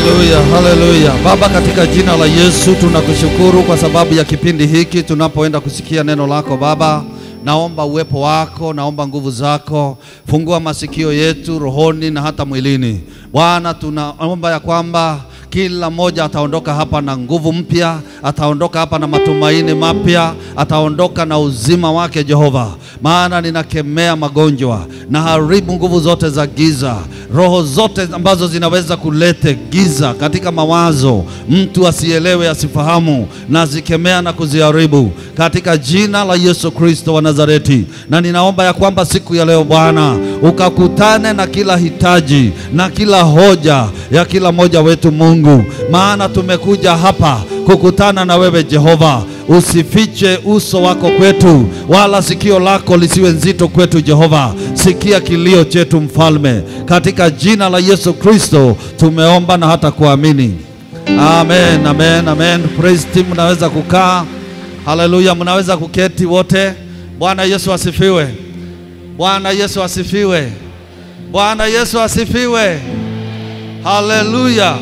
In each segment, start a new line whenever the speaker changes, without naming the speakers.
Haleluya, haleluya. Baba, katika jina la Yesu tunakushukuru kwa sababu ya kipindi hiki tunapoenda kusikia neno lako Baba. Naomba uwepo wako, naomba nguvu zako, fungua masikio yetu rohoni na hata mwilini. Bwana, tunaomba ya kwamba kila mmoja ataondoka hapa na nguvu mpya, ataondoka hapa na matumaini mapya, ataondoka na uzima wake Jehova. Maana ninakemea magonjwa na haribu nguvu zote za giza, roho zote ambazo zinaweza kulete giza katika mawazo, mtu asielewe, asifahamu, nazikemea na kuziharibu katika jina la Yesu Kristo wa Nazareti. Na ninaomba ya kwamba siku ya leo Bwana ukakutane na kila hitaji na kila hoja ya kila mmoja wetu Mungu, maana tumekuja hapa kukutana na wewe Jehova. Usifiche uso wako kwetu, wala sikio lako lisiwe nzito kwetu Jehova. Sikia kilio chetu Mfalme, katika jina la Yesu Kristo tumeomba na hata kuamini. Amen, amen, amen. Praise team, mnaweza kukaa. Haleluya, mnaweza kuketi wote. Bwana Yesu asifiwe. Bwana Yesu asifiwe. Bwana Yesu asifiwe. Haleluya.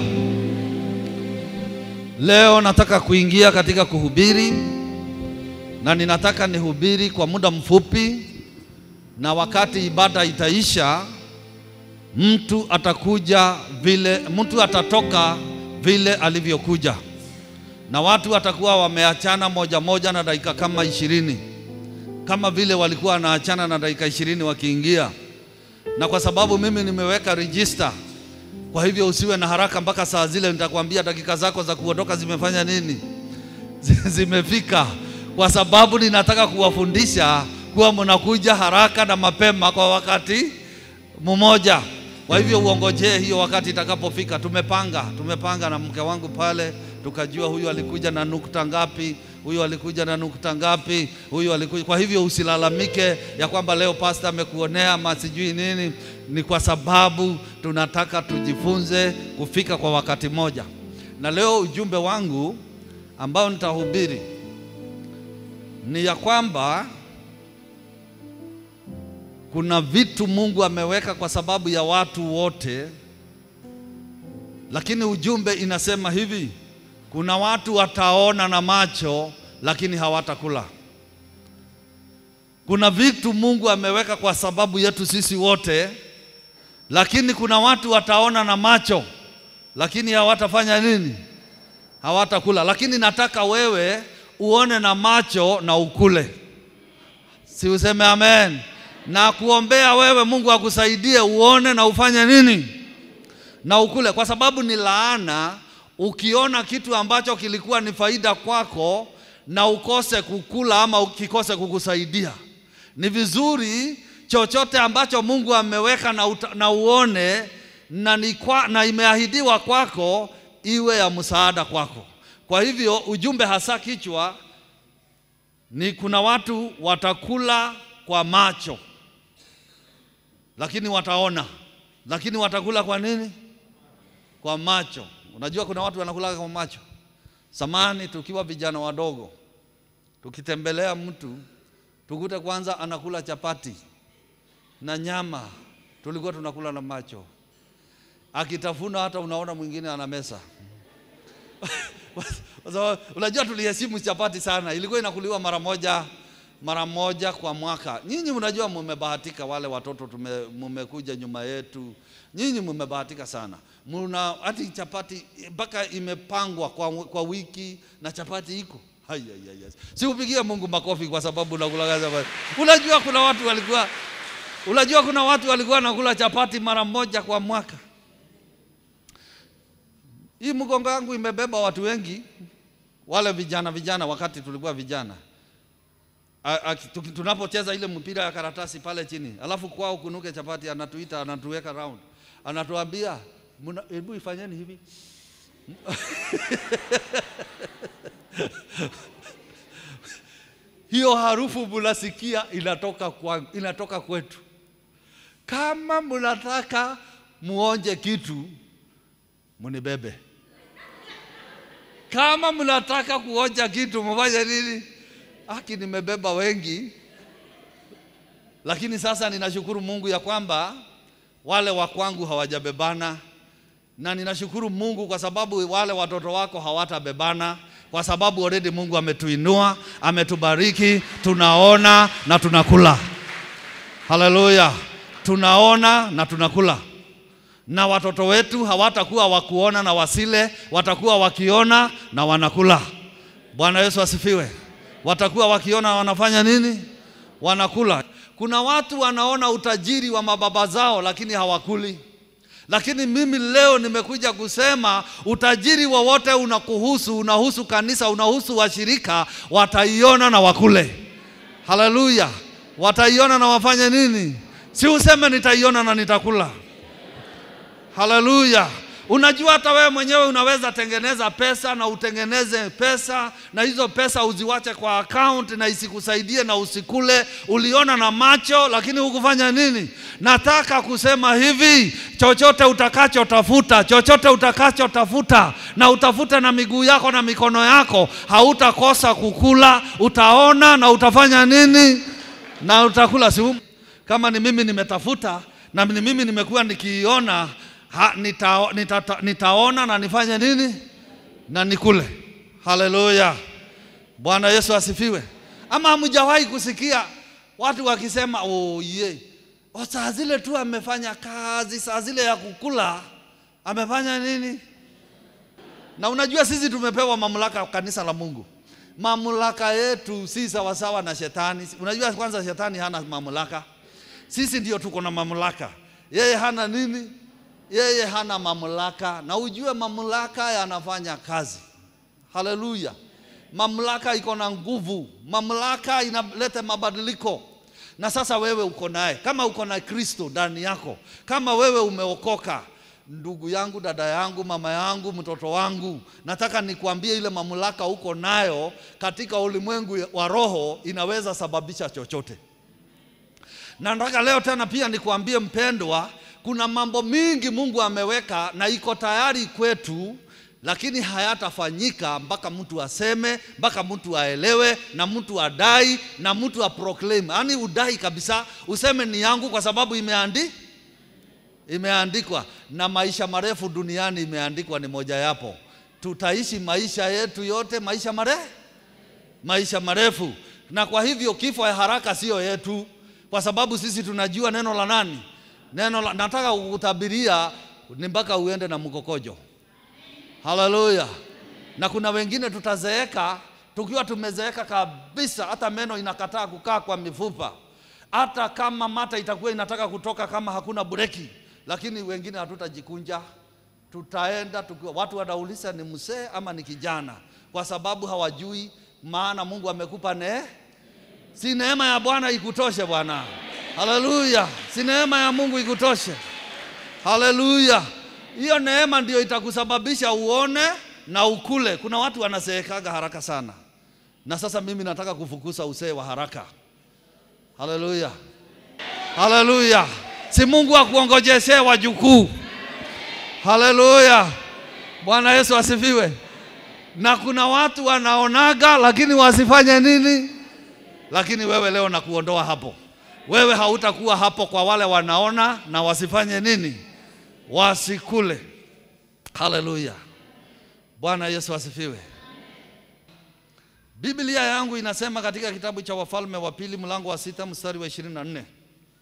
Leo nataka kuingia katika kuhubiri na ninataka nihubiri kwa muda mfupi, na wakati ibada itaisha, mtu atakuja vile, mtu atatoka vile alivyokuja, na watu watakuwa wameachana moja moja na dakika kama ishirini kama vile walikuwa wanaachana na dakika ishirini wakiingia, na kwa sababu mimi nimeweka register kwa hivyo usiwe na haraka mpaka saa zile nitakwambia dakika zako za kuondoka zimefanya nini, zimefika, kwa sababu ninataka kuwafundisha kuwa mnakuja haraka na mapema kwa wakati mmoja. Kwa hivyo uongojee hiyo wakati itakapofika. Tumepanga, tumepanga na mke wangu pale, tukajua huyu alikuja na nukta ngapi, huyu alikuja na nukta ngapi, huyu alikuja. Kwa hivyo usilalamike ya kwamba leo pasta amekuonea ama sijui nini ni kwa sababu tunataka tujifunze kufika kwa wakati moja. Na leo ujumbe wangu ambao nitahubiri ni ya kwamba kuna vitu Mungu ameweka kwa sababu ya watu wote, lakini ujumbe inasema hivi: kuna watu wataona na macho lakini hawatakula. Kuna vitu Mungu ameweka kwa sababu yetu sisi wote lakini kuna watu wataona na macho lakini hawatafanya nini? Hawatakula. Lakini nataka wewe uone na macho na ukule, si useme amen? Na kuombea wewe Mungu akusaidie uone na ufanye nini? Na ukule, kwa sababu ni laana ukiona kitu ambacho kilikuwa ni faida kwako na ukose kukula ama ukikose kukusaidia. Ni vizuri chochote ambacho Mungu ameweka na, uta, na uone na, ni kwa, na imeahidiwa kwako iwe ya msaada kwako. Kwa hivyo ujumbe hasa kichwa ni kuna watu watakula kwa macho lakini wataona, lakini watakula kwa nini? Kwa macho. Unajua kuna watu wanakula kwa macho. Samani tukiwa vijana wadogo, tukitembelea mtu tukute kwanza anakula chapati na nyama tulikuwa tunakula na macho, akitafuna hata unaona mwingine ana mesa unajua tuliheshimu chapati sana, ilikuwa inakuliwa mara moja mara moja kwa mwaka. Nyinyi mnajua mumebahatika, wale watoto tume, mumekuja nyuma yetu, nyinyi mumebahatika sana, muna hati chapati mpaka imepangwa kwa, kwa wiki na chapati iko si upigie Mungu makofi kwa sababu unakula chapati. Unajua kuna watu walikuwa Unajua kuna watu walikuwa nakula chapati mara moja kwa mwaka. Hii mgongo yangu imebeba watu wengi, wale vijana vijana, wakati tulikuwa vijana, tunapocheza ile mpira ya karatasi pale chini, alafu kwao kunuke chapati, anatuita anatuweka round, anatuambia hebu ifanyeni hivi hiyo harufu munasikia inatoka, kwa, inatoka kwetu. Kama mnataka muonje kitu munibebe. Kama mnataka kuonja kitu mufanye nini? Aki, nimebeba wengi, lakini sasa ninashukuru Mungu ya kwamba wale wa kwangu hawajabebana na ninashukuru Mungu kwa sababu wale watoto wako hawatabebana, kwa sababu already Mungu ametuinua, ametubariki, tunaona na tunakula. Haleluya, tunaona na tunakula, na watoto wetu hawatakuwa wakuona na wasile, watakuwa wakiona na wanakula. Bwana Yesu asifiwe. Watakuwa wakiona wanafanya nini? Wanakula. Kuna watu wanaona utajiri wa mababa zao lakini hawakuli. Lakini mimi leo nimekuja kusema utajiri wowote unakuhusu, unahusu kanisa, unahusu washirika, wataiona na wakule. Haleluya, wataiona na wafanye nini? Si useme nitaiona na nitakula. Haleluya. Unajua hata wewe mwenyewe unaweza tengeneza pesa na utengeneze pesa na hizo pesa uziwache kwa account na isikusaidie na usikule. Uliona na macho lakini hukufanya nini? Nataka kusema hivi, chochote utakachotafuta, chochote utakachotafuta na utafute na miguu yako na mikono yako, hautakosa kukula, utaona na utafanya nini? Na utakula. Si kama ni mimi nimetafuta na ni mimi nimekuwa nikiiona ha, nita, nita, nitaona na nifanye nini na nikule. Haleluya, Bwana Yesu asifiwe. Ama hamjawahi kusikia watu wakisema oh, ye oh, saa zile tu amefanya kazi, saa zile ya kukula amefanya nini? Na unajua sisi tumepewa mamlaka kanisa la Mungu. Mamlaka yetu si sawasawa na shetani. Unajua kwanza shetani hana mamlaka, sisi ndio tuko na mamlaka. Yeye hana nini? yeye hana mamlaka, na ujue mamlaka yanafanya kazi. Haleluya! Mamlaka iko na nguvu, mamlaka inaleta mabadiliko. Na sasa wewe uko naye, kama uko na Kristo ndani yako, kama wewe umeokoka, ndugu yangu, dada yangu, mama yangu, mtoto wangu, nataka nikuambie ile mamlaka uko nayo katika ulimwengu wa roho inaweza sababisha chochote. Na nataka leo tena pia nikuambie mpendwa, kuna mambo mingi Mungu ameweka na iko tayari kwetu, lakini hayatafanyika mpaka mtu aseme, mpaka mtu aelewe, na mtu adai, na mtu aproclaim, yaani udai kabisa, useme ni yangu kwa sababu imeandi imeandikwa. Na maisha marefu duniani imeandikwa ni moja yapo, tutaishi maisha yetu yote maisha marefu, maisha marefu. Na kwa hivyo kifo ya haraka siyo yetu, kwa sababu sisi tunajua neno la nani neno la, nataka kukutabiria ni mpaka uende na mkokojo. Haleluya! Na kuna wengine tutazeeka tukiwa tumezeeka kabisa, hata meno inakataa kukaa kwa mifupa, hata kama mata itakuwa inataka kutoka kama hakuna breki, lakini wengine hatutajikunja, tutaenda tukiwa watu wanauliza ni mzee ama ni kijana, kwa sababu hawajui maana Mungu amekupa ne si neema ya Bwana ikutoshe bwana. Haleluya, si neema ya Mungu ikutoshe. Haleluya, hiyo neema ndio itakusababisha uone na ukule. Kuna watu wanazeekaga haraka sana, na sasa mimi nataka kufukuza usee wa haraka. Haleluya, haleluya, si Mungu akuongojeshe wajukuu. Haleluya, Bwana Yesu asifiwe. Na kuna watu wanaonaga lakini wasifanye nini? Lakini wewe leo nakuondoa hapo wewe hautakuwa hapo kwa wale wanaona na wasifanye nini? Wasikule. Haleluya, Bwana Yesu asifiwe. Biblia yangu inasema katika kitabu cha Wafalme wa Pili mlango wa sita mstari wa ishirini na nne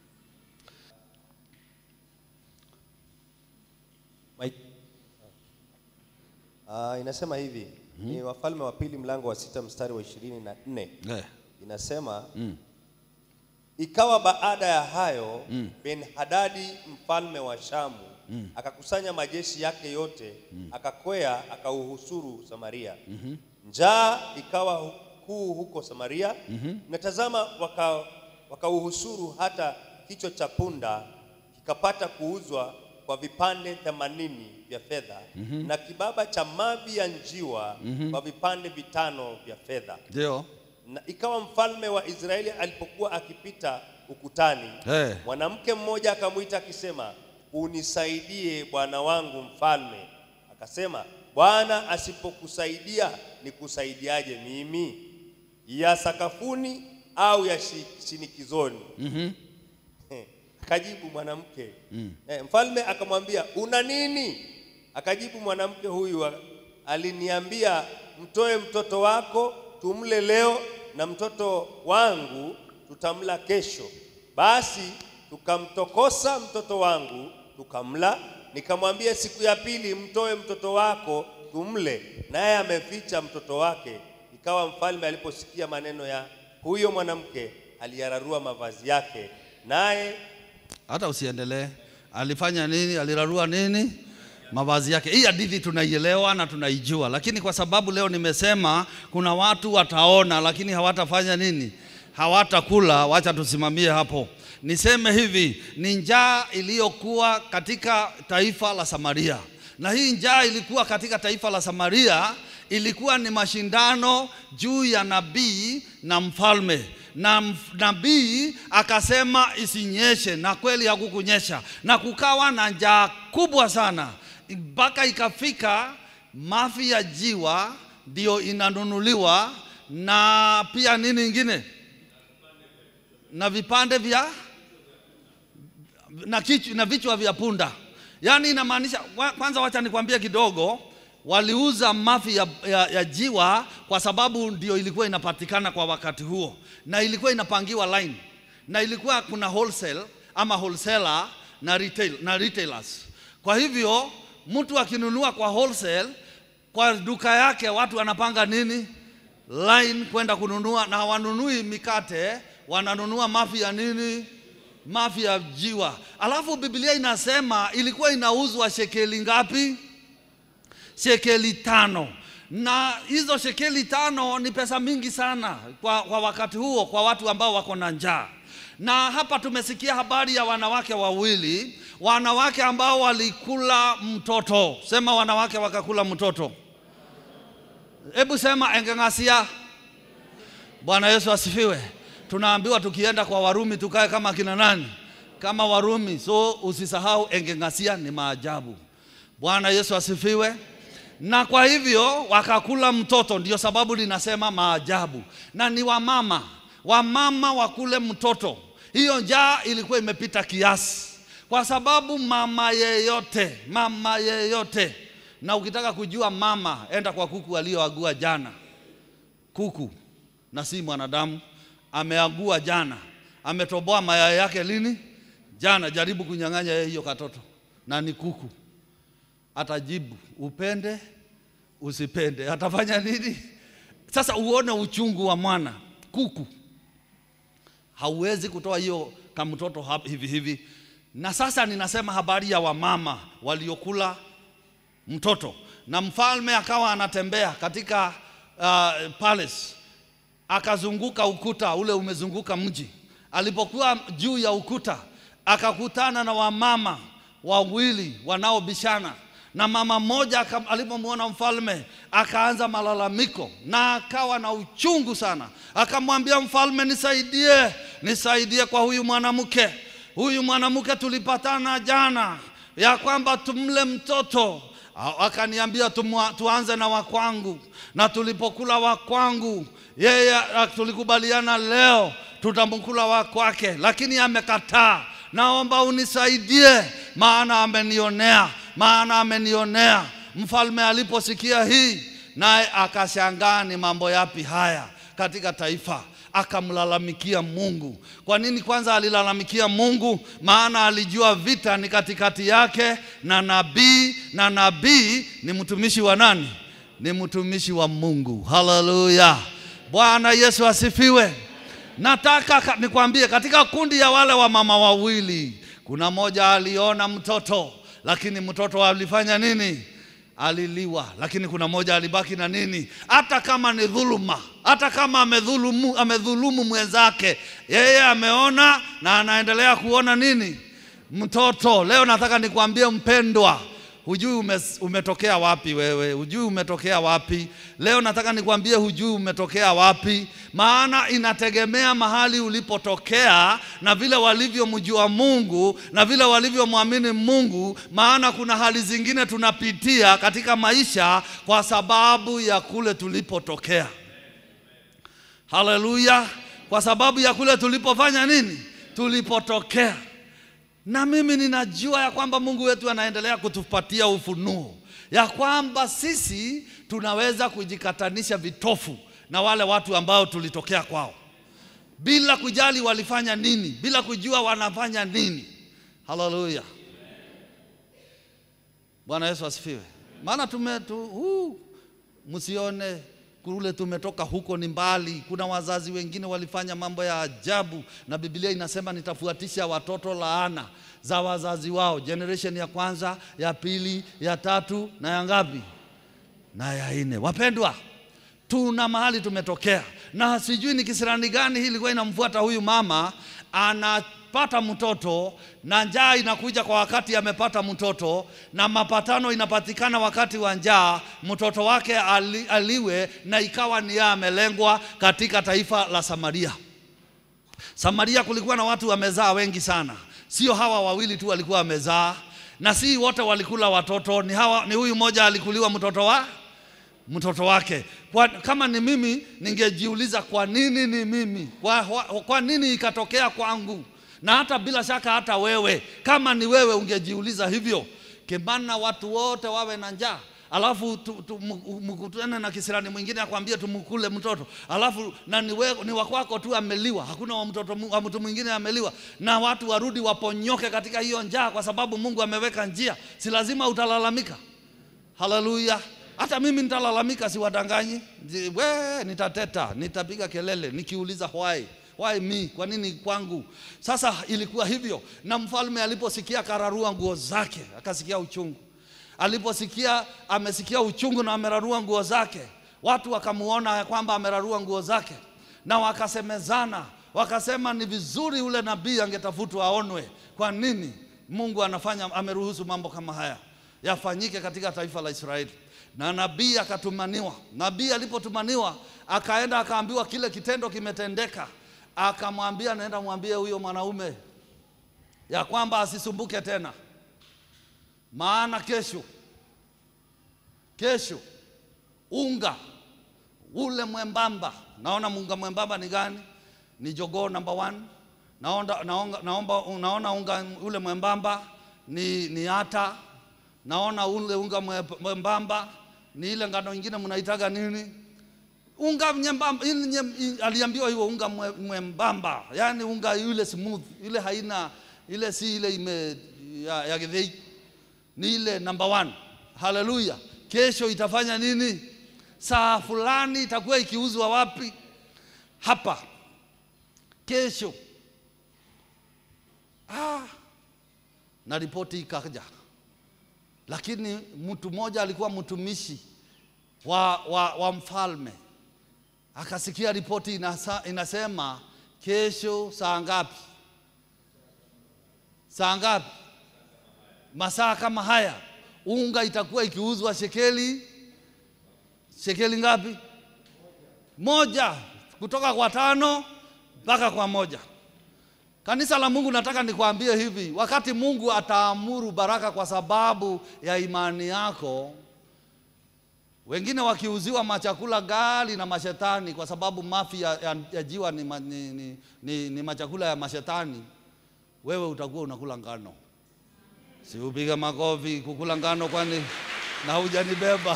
Uh, inasema hivi ni Wafalme wa Pili mlango wa sita mstari wa ishirini na nne
eh.
inasema Ikawa baada ya hayo Ben-Hadadi mfalme wa Shamu akakusanya majeshi yake yote akakwea akauhusuru Samaria. Njaa ikawa hu- kuu huko Samaria na tazama, waka- wakauhusuru hata kichwa cha punda kikapata kuuzwa kwa vipande themanini vya fedha na kibaba cha mavi ya njiwa kwa vipande vitano vya fedha.
Ndio
Na ikawa mfalme wa Israeli alipokuwa akipita ukutani,
Eh.
mwanamke mmoja akamwita akisema, unisaidie bwana wangu mfalme. Akasema, Bwana asipokusaidia nikusaidiaje mimi? Ya sakafuni au ya shi- shinikizoni? Akajibu mwanamke eh, mfalme akamwambia, una nini? Akajibu mwanamke huyu, a- aliniambia mtoe mtoto wako tumle leo, na mtoto wangu tutamla kesho. Basi tukamtokosa mtoto wangu tukamla. Nikamwambia siku ya pili, mtoe mtoto wako tumle, naye ameficha mtoto wake. Ikawa mfalme aliposikia maneno ya huyo mwanamke, aliyararua mavazi yake, naye
hata usiendelee. Alifanya nini? Alirarua nini? Mavazi yake. Hii hadithi tunaielewa na tunaijua, lakini kwa sababu leo nimesema kuna watu wataona, lakini hawatafanya nini? Hawatakula. Wacha tusimamie hapo. Niseme hivi, ni njaa iliyokuwa katika taifa la Samaria, na hii njaa ilikuwa katika taifa la Samaria ilikuwa ni mashindano juu ya nabii na mfalme na mf- nabii akasema isinyeshe, na kweli hakukunyesha, na kukawa na njaa kubwa sana, mpaka ikafika mafi ya jiwa ndio inanunuliwa na pia nini ingine na vipande vya na, kichwa, na vichwa vya punda. Yaani inamaanisha wa- kwanza, wacha nikwambie kidogo, waliuza mafi ya, ya, ya jiwa kwa sababu ndio ilikuwa inapatikana kwa wakati huo, na ilikuwa inapangiwa line, na ilikuwa kuna wholesale ama wholesaler na, retail, na retailers. Kwa hivyo mtu akinunua kwa wholesale kwa duka yake, watu wanapanga nini line kwenda kununua, na hawanunui mikate, wananunua mafi ya nini mafi ya jiwa. Alafu Biblia inasema ilikuwa inauzwa shekeli ngapi? Shekeli tano, na hizo shekeli tano ni pesa mingi sana kwa, kwa wakati huo kwa watu ambao wako na njaa. Na hapa tumesikia habari ya wanawake wawili, wanawake ambao walikula mtoto. Sema wanawake wakakula mtoto. Hebu sema engeng'asia. Bwana Yesu asifiwe. Tunaambiwa tukienda kwa Warumi tukae kama kina nani? Kama Warumi. So usisahau engeng'asia ni maajabu. Bwana Yesu asifiwe. Na kwa hivyo wakakula mtoto, ndio sababu linasema maajabu, na ni wamama, wamama wakule mtoto. Hiyo njaa ilikuwa imepita kiasi, kwa sababu mama yeyote, mama yeyote, na ukitaka kujua mama, enda kwa kuku aliyoagua jana kuku na si mwanadamu. Ameagua jana, ametoboa mayai yake lini? Jana. Jaribu kunyang'anya yeye hiyo katoto, na ni kuku. Atajibu upende usipende, atafanya nini? Sasa uone uchungu wa mwana kuku. Hauwezi kutoa hiyo kamtoto hap- hivi hivi. Na sasa ninasema habari ya wamama waliokula mtoto, na mfalme akawa anatembea katika uh, palace akazunguka ukuta ule umezunguka mji. Alipokuwa juu ya ukuta, akakutana na wamama wawili wanaobishana, na mama mmoja aka- alipomwona mfalme akaanza malalamiko na akawa na uchungu sana, akamwambia mfalme, nisaidie, nisaidie kwa huyu mwanamke. Huyu mwanamke tulipatana jana ya kwamba tumle mtoto A- akaniambia tumwa- tuanze na wakwangu, na tulipokula wakwangu yeye a- tulikubaliana leo tutamkula wa kwake, lakini amekataa. Naomba unisaidie, maana amenionea, maana amenionea. Mfalme aliposikia hii, naye akashangaa ni mambo yapi haya katika taifa akamlalamikia Mungu. Kwa nini kwanza alilalamikia Mungu? Maana alijua vita ni katikati yake na nabii, na nabii ni mtumishi wa nani? Ni mtumishi wa Mungu. Haleluya! Bwana Yesu asifiwe. Nataka ka- nikwambie, katika kundi ya wale wa mama wawili, kuna mmoja aliona mtoto, lakini mtoto alifanya nini? aliliwa, lakini kuna mmoja alibaki na nini? Hata kama ni dhuluma, hata kama amedhulumu, amedhulumu mwenzake, yeye ameona na anaendelea kuona nini? Mtoto. Leo nataka nikwambie mpendwa, hujui ume, umetokea wapi wewe, hujui umetokea wapi. Leo nataka nikwambie hujui umetokea wapi, maana inategemea mahali ulipotokea na vile walivyomjua Mungu na vile walivyomwamini Mungu, maana kuna hali zingine tunapitia katika maisha kwa sababu ya kule tulipotokea. Haleluya! Kwa sababu ya kule tulipofanya nini, tulipotokea na mimi ninajua ya kwamba Mungu wetu anaendelea kutupatia ufunuo ya kwamba sisi tunaweza kujikatanisha vitofu na wale watu ambao tulitokea kwao bila kujali walifanya nini, bila kujua wanafanya nini. Haleluya, Bwana Yesu asifiwe. Maana tume tu, uh, msione kule tumetoka huko ni mbali. Kuna wazazi wengine walifanya mambo ya ajabu, na Biblia inasema nitafuatisha watoto laana za wazazi wao, generation ya kwanza, ya pili, ya tatu na ya ngapi? Na ya nne. Wapendwa, tuna mahali tumetokea, na sijui ni kisirani gani hii ilikuwa inamfuata huyu mama. Anapata mtoto na njaa inakuja kwa wakati amepata mtoto, na mapatano inapatikana wakati wa njaa, mtoto wake ali, aliwe, na ikawa ni yeye amelengwa katika taifa la Samaria. Samaria kulikuwa na watu wamezaa wengi sana, sio hawa wawili tu walikuwa wamezaa, na si wote walikula watoto, ni hawa, ni huyu mmoja alikuliwa mtoto wa mtoto wake. Kwa, kama ni mimi ningejiuliza kwa nini ni mimi, kwa, kwa, kwa nini ikatokea kwangu? Na hata bila shaka hata wewe kama ni wewe ungejiuliza hivyo, kemana watu wote wawe na njaa alafu tu- tu- mu- mkutane na kisirani mwingine akwambie tumkule mtoto, alafu na ni, we, ni wakwako tu ameliwa, hakuna wa mtoto mu- wa mtu mwingine ameliwa, na watu warudi waponyoke katika hiyo njaa, kwa sababu Mungu ameweka njia, si lazima utalalamika. Haleluya! Hata mimi nitalalamika, siwadanganyi. Ji- We, nitateta, nitapiga kelele nikiuliza why why me, kwa nini kwangu? Sasa ilikuwa hivyo, na mfalme aliposikia akararua nguo zake, akasikia uchungu. Aliposikia amesikia uchungu na amerarua nguo zake, watu wakamuona ya kwamba amerarua nguo zake, na wakasemezana, wakasema ni vizuri ule nabii angetafutwa aonwe. Kwa nini Mungu anafanya ameruhusu mambo kama haya yafanyike katika taifa la Israeli? Na nabii akatumaniwa. Nabii alipotumaniwa akaenda akaambiwa kile kitendo kimetendeka, akamwambia naenda mwambie huyo mwanaume ya kwamba asisumbuke tena, maana kesho kesho unga ule mwembamba, naona unga mwembamba ni gani? Ni jogoo number one. Naona, naonga, naomba, naona unga ule mwembamba ni, ni ata. Naona ule unga mwe- mwembamba ni ile ngano ingine mnaitaga nini? Unga nyembamba, ili nyem, i- aliambiwa hiyo unga mwe- mwembamba, yaani unga yule smooth, ile haina ile, si ile ime ya, ya githei ni ile number one. Haleluya! Kesho itafanya nini? Saa fulani itakuwa ikiuzwa wapi? Hapa kesho. Ah, na ripoti ikaja, lakini mtu mmoja alikuwa mtumishi wa, wa, wa mfalme akasikia ripoti inasa, inasema kesho saa ngapi? Saa ngapi? masaa kama haya unga itakuwa ikiuzwa shekeli shekeli ngapi? Moja, kutoka kwa tano mpaka kwa moja. Kanisa la Mungu, nataka nikwambie hivi, wakati Mungu ataamuru baraka kwa sababu ya imani yako, wengine wakiuziwa machakula gali na mashetani, kwa sababu mafi ya, ya, ya jiwa ni, ma- ni, ni, ni, ni machakula ya mashetani, wewe utakuwa unakula ngano. Si upige makofi kukula ngano, kwani na hujanibeba?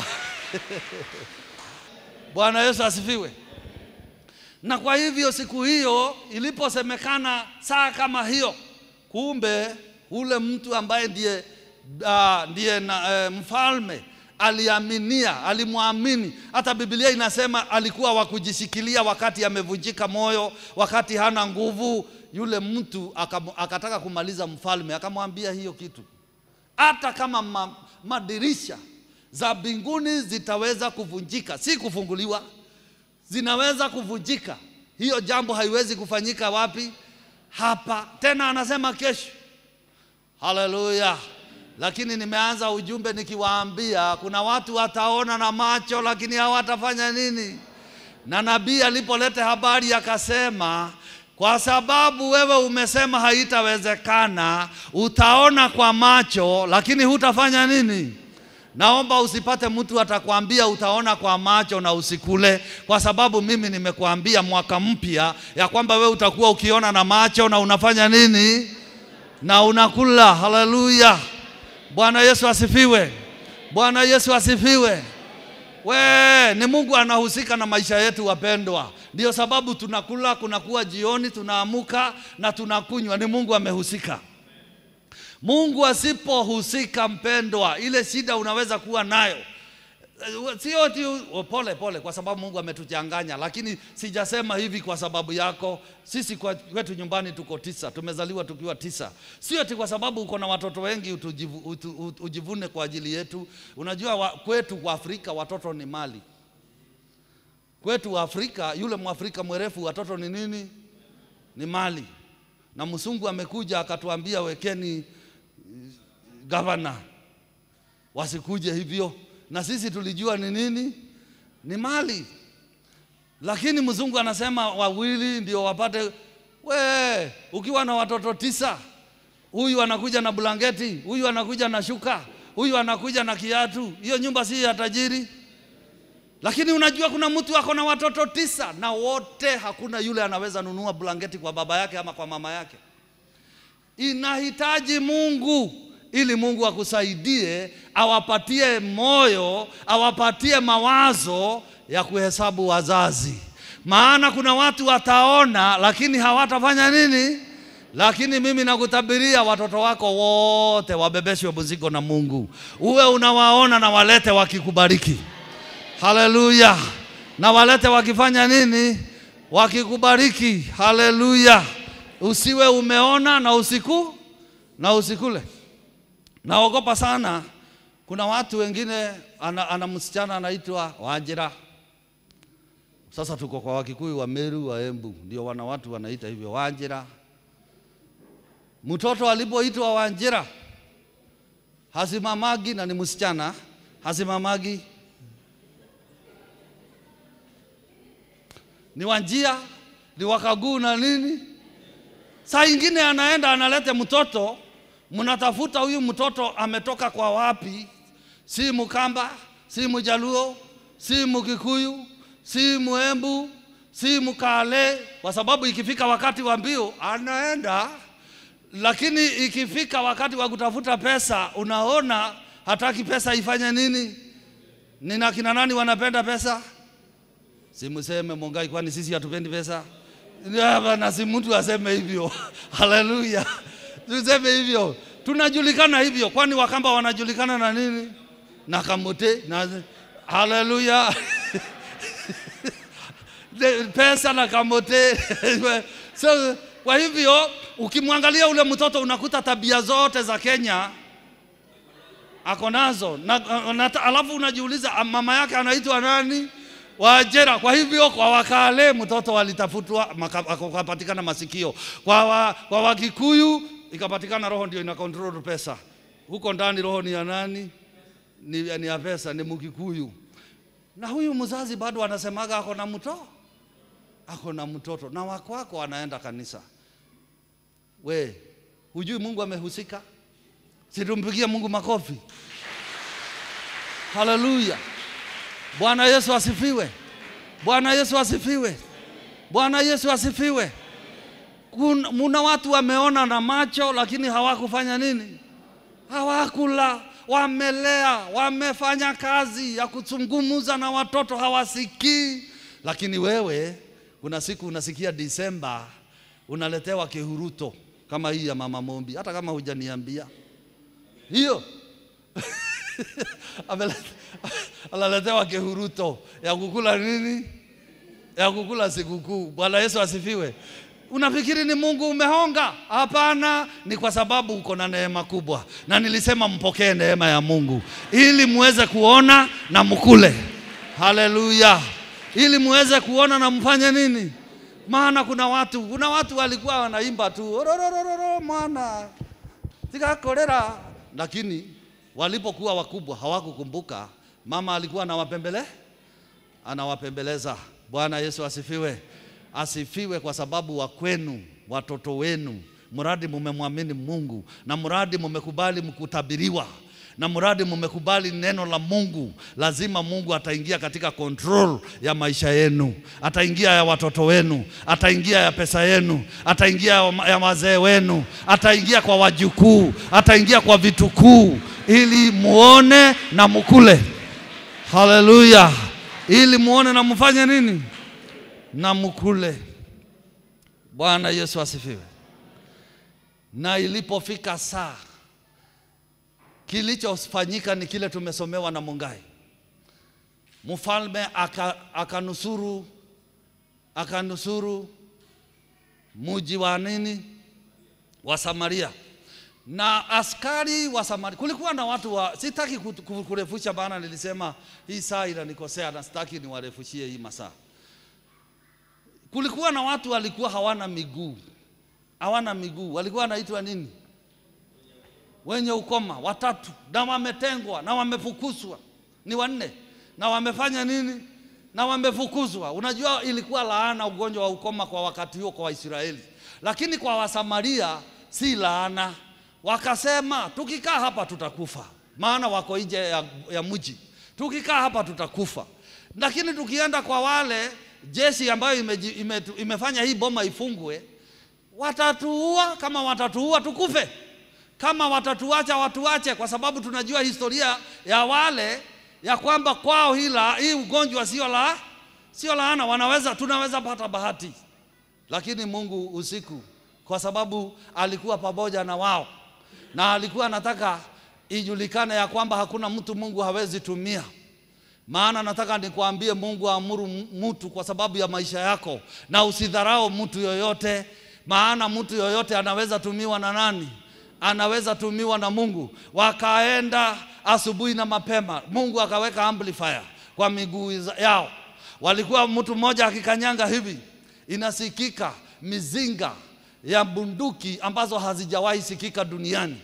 Bwana Yesu asifiwe. Na kwa hivyo siku hiyo iliposemekana saa kama hiyo, kumbe ule mtu ambaye ndiye, uh, ndiye na, uh, mfalme aliaminia, alimwamini. Hata Biblia inasema alikuwa wa kujishikilia wakati amevunjika moyo, wakati hana nguvu. Yule mtu akam- akataka kumaliza mfalme, akamwambia hiyo kitu hata kama ma, madirisha za mbinguni zitaweza kuvunjika, si kufunguliwa, zinaweza kuvunjika. Hiyo jambo haiwezi kufanyika wapi? Hapa. Tena anasema kesho. Haleluya! Lakini nimeanza ujumbe nikiwaambia kuna watu wataona na macho, lakini hawatafanya nini? Na nabii alipoleta habari akasema, kwa sababu wewe umesema haitawezekana, utaona kwa macho, lakini hutafanya nini? Naomba usipate mtu atakwambia utaona kwa macho na usikule, kwa sababu mimi nimekuambia mwaka mpya ya kwamba wewe utakuwa ukiona na macho na unafanya nini? na unakula. Haleluya! Bwana Yesu asifiwe. Bwana Yesu asifiwe. We, ni Mungu anahusika na maisha yetu wapendwa. Ndio sababu tunakula, kunakuwa jioni, tunaamuka na tunakunywa. Ni Mungu amehusika. Mungu asipohusika, mpendwa, ile shida unaweza kuwa nayo Eh, sio ati oh, pole pole, kwa sababu Mungu ametuchanganya, lakini sijasema hivi kwa sababu yako. Sisi kwa- kwetu nyumbani tuko tisa, tumezaliwa tukiwa tisa. Sio ati kwa sababu uko na watoto wengi utujivu, utu, utu, ujivune kwa ajili yetu. Unajua wa, kwetu kwa Afrika watoto ni mali. Kwetu wa Afrika, yule Mwafrika mwerefu, watoto ni nini? Ni mali. Na msungu amekuja akatuambia wekeni gavana wasikuje hivyo, na sisi tulijua ni nini, ni mali. Lakini mzungu anasema wawili ndio wapate. We, ukiwa na watoto tisa, huyu anakuja na blanketi, huyu anakuja na shuka, huyu anakuja na kiatu, hiyo nyumba si ya tajiri. Lakini unajua kuna mtu ako na watoto tisa na wote, hakuna yule anaweza nunua blanketi kwa baba yake ama kwa mama yake. Inahitaji Mungu ili Mungu akusaidie, awapatie moyo, awapatie mawazo ya kuhesabu wazazi. Maana kuna watu wataona, lakini hawatafanya nini? Lakini mimi nakutabiria watoto wako wote wabebeshwe mzigo na Mungu, uwe unawaona na walete wakikubariki. Haleluya! Na walete wakifanya nini? Wakikubariki. Haleluya! Usiwe umeona na usiku na usikule. Naogopa sana, kuna watu wengine ana, ana msichana anaitwa Wanjira. Sasa tuko kwa Wakikuyu wa Meru wa Embu, ndio wana watu wanaita hivyo Wanjira. Mtoto alipoitwa Wanjira hasimamagi, na ni msichana hasimamagi, ni Wanjia, ni Wakaguu na nini. Saa ingine anaenda analete mtoto, mnatafuta huyu mtoto ametoka kwa wapi? Si Mkamba, si Mjaluo, si Mkikuyu, si Muembu, si Mkale, kwa sababu ikifika wakati wa mbio anaenda, lakini ikifika wakati wa kutafuta pesa, unaona hataki pesa ifanye nini? Nina kina nani wanapenda pesa? Simuseme Mongai, kwani sisi hatupendi pesa? Na si mtu aseme hivyo. Haleluya, tuseme hivyo, tunajulikana hivyo. Kwani Wakamba wanajulikana na nini? Na kamote na haleluya De- pesa na kamote so, kwa hivyo ukimwangalia ule mtoto unakuta tabia zote za Kenya ako nazo na, na, alafu unajiuliza ah, mama yake anaitwa nani? Wajera. Kwa hivyo kwa Wakale mtoto walitafutwa maka- akapatikana masikio, kwa, wa, kwa Wakikuyu ikapatikana roho ndio ina control pesa. Huko ndani roho ni ya nani? Ni, ni ya pesa, ni Mkikuyu. Na huyu mzazi bado anasemaga ako na mtoto, ako na mtoto na wakwako anaenda kanisa. We hujui Mungu amehusika? Situmpigie Mungu makofi. Haleluya! Bwana Yesu asifiwe. Bwana Yesu asifiwe. Bwana Yesu asifiwe. Kun- Muna watu wameona na macho lakini hawakufanya nini? Hawakula, wamelea, wamefanya kazi ya kuzungumza na watoto hawasikii. Lakini wewe kuna siku unasikia Disemba unaletewa kihuruto kama hii ya Mama Mombi, hata kama hujaniambia hiyo Amele- analetewa kihuruto ya kukula nini? Ya kukula sikukuu. Bwana Yesu asifiwe. Unafikiri ni Mungu umehonga? Hapana, ni kwa sababu uko na neema kubwa, na nilisema mpokee neema ya Mungu ili muweze kuona na mkule. Haleluya, ili muweze kuona na mfanye nini? Maana kuna watu, kuna watu walikuwa wanaimba tu ororororo mwana tikakorera, lakini walipokuwa wakubwa hawakukumbuka mama alikuwa anawapembele anawapembeleza. Bwana Yesu asifiwe, asifiwe, kwa sababu wa kwenu watoto wenu, mradi mumemwamini Mungu na mradi mumekubali mkutabiriwa na mradi mmekubali neno la Mungu, lazima Mungu ataingia katika control ya maisha yenu, ataingia ya watoto wenu, ataingia ya pesa yenu, ataingia ya wazee wenu, ataingia kwa wajukuu, ataingia kwa vitukuu, ili muone na mukule. Haleluya! Ili muone na mfanye nini? Na mukule. Bwana Yesu asifiwe. Na ilipofika saa kilichofanyika ni kile tumesomewa na Mungai. Mfalme akanusuru aka akanusuru muji wa nini wa Samaria na askari wa Samaria. Kulikuwa na watu wa, sitaki kurefusha, maana nilisema hii saa inanikosea na sitaki niwarefushie hii masaa. Kulikuwa na watu walikuwa hawana miguu, hawana miguu, walikuwa wanaitwa nini? wenye ukoma watatu, na wametengwa na wamefukuzwa, ni wanne, na wamefanya nini? Na wamefukuzwa. Unajua, ilikuwa laana ugonjwa wa ukoma kwa wakati huo kwa Waisraeli, lakini kwa Wasamaria si laana. Wakasema tukikaa hapa tutakufa, maana wako nje ya, ya mji. Tukikaa hapa tutakufa, lakini tukienda kwa wale jeshi ambayo ime, ime, imefanya hii boma ifungwe, watatuua. Kama watatuua tukufe kama watatuacha watuache, kwa sababu tunajua historia ya wale ya kwamba kwao hila hii ugonjwa sio la sio laana, wanaweza tunaweza pata bahati, lakini Mungu usiku, kwa sababu alikuwa pamoja na wao na alikuwa anataka ijulikane ya kwamba hakuna mtu Mungu hawezi tumia. Maana nataka nikwambie, Mungu aamuru mtu kwa sababu ya maisha yako, na usidharau mtu yoyote, maana mtu yoyote anaweza tumiwa na nani? anaweza tumiwa na Mungu. Wakaenda asubuhi na mapema, Mungu akaweka amplifier kwa miguu yao. Walikuwa mtu mmoja akikanyanga hivi, inasikika mizinga ya bunduki ambazo hazijawahi sikika duniani.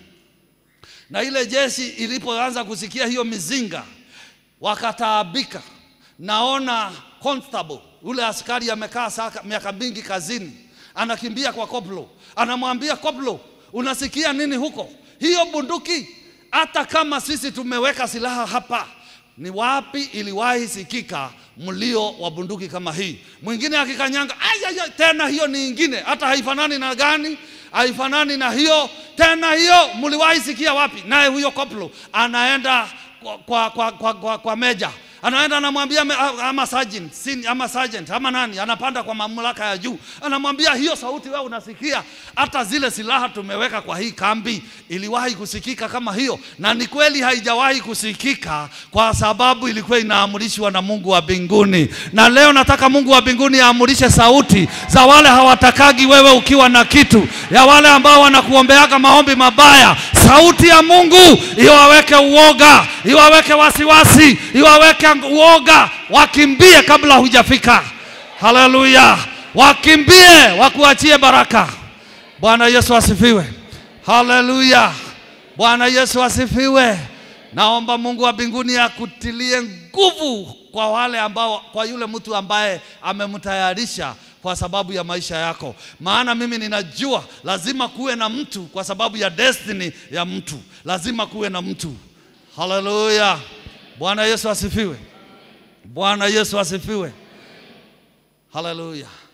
Na ile jeshi ilipoanza kusikia hiyo mizinga, wakataabika. Naona constable ule askari amekaa miaka mingi kazini, anakimbia kwa koplo, anamwambia koplo, unasikia nini huko? Hiyo bunduki, hata kama sisi tumeweka silaha hapa, ni wapi iliwahi sikika mlio wa bunduki kama hii? Mwingine akikanyanga, ayaya, tena hiyo ni ingine, hata haifanani na gani, haifanani na hiyo tena, hiyo mliwahi sikia wapi? Naye huyo koplo anaenda kwa, kwa, kwa, kwa, kwa, kwa meja anaenda anamwambia ama sergeant, sin, ama sergeant ama nani, anapanda kwa mamlaka ya juu, anamwambia hiyo sauti wewe unasikia, hata zile silaha tumeweka kwa hii kambi iliwahi kusikika kama hiyo? Na ni kweli haijawahi kusikika, kwa sababu ilikuwa inaamrishwa na Mungu wa mbinguni. Na leo nataka Mungu wa mbinguni aamurishe sauti za wale hawatakagi wewe ukiwa na kitu, ya wale ambao wanakuombeaga maombi mabaya. Sauti ya Mungu iwaweke uoga, iwaweke wasiwasi, iwaweke uoga, wakimbie kabla hujafika. Haleluya, wakimbie, wakuachie baraka. Bwana Yesu asifiwe. Haleluya, Bwana Yesu asifiwe. Naomba Mungu wa mbinguni akutilie nguvu kwa wale ambao, kwa yule mtu ambaye amemtayarisha kwa sababu ya maisha yako. Maana mimi ninajua lazima kuwe na mtu kwa sababu ya destiny ya mtu, lazima kuwe na mtu. Haleluya, Bwana Yesu asifiwe. Bwana Yesu asifiwe. Haleluya.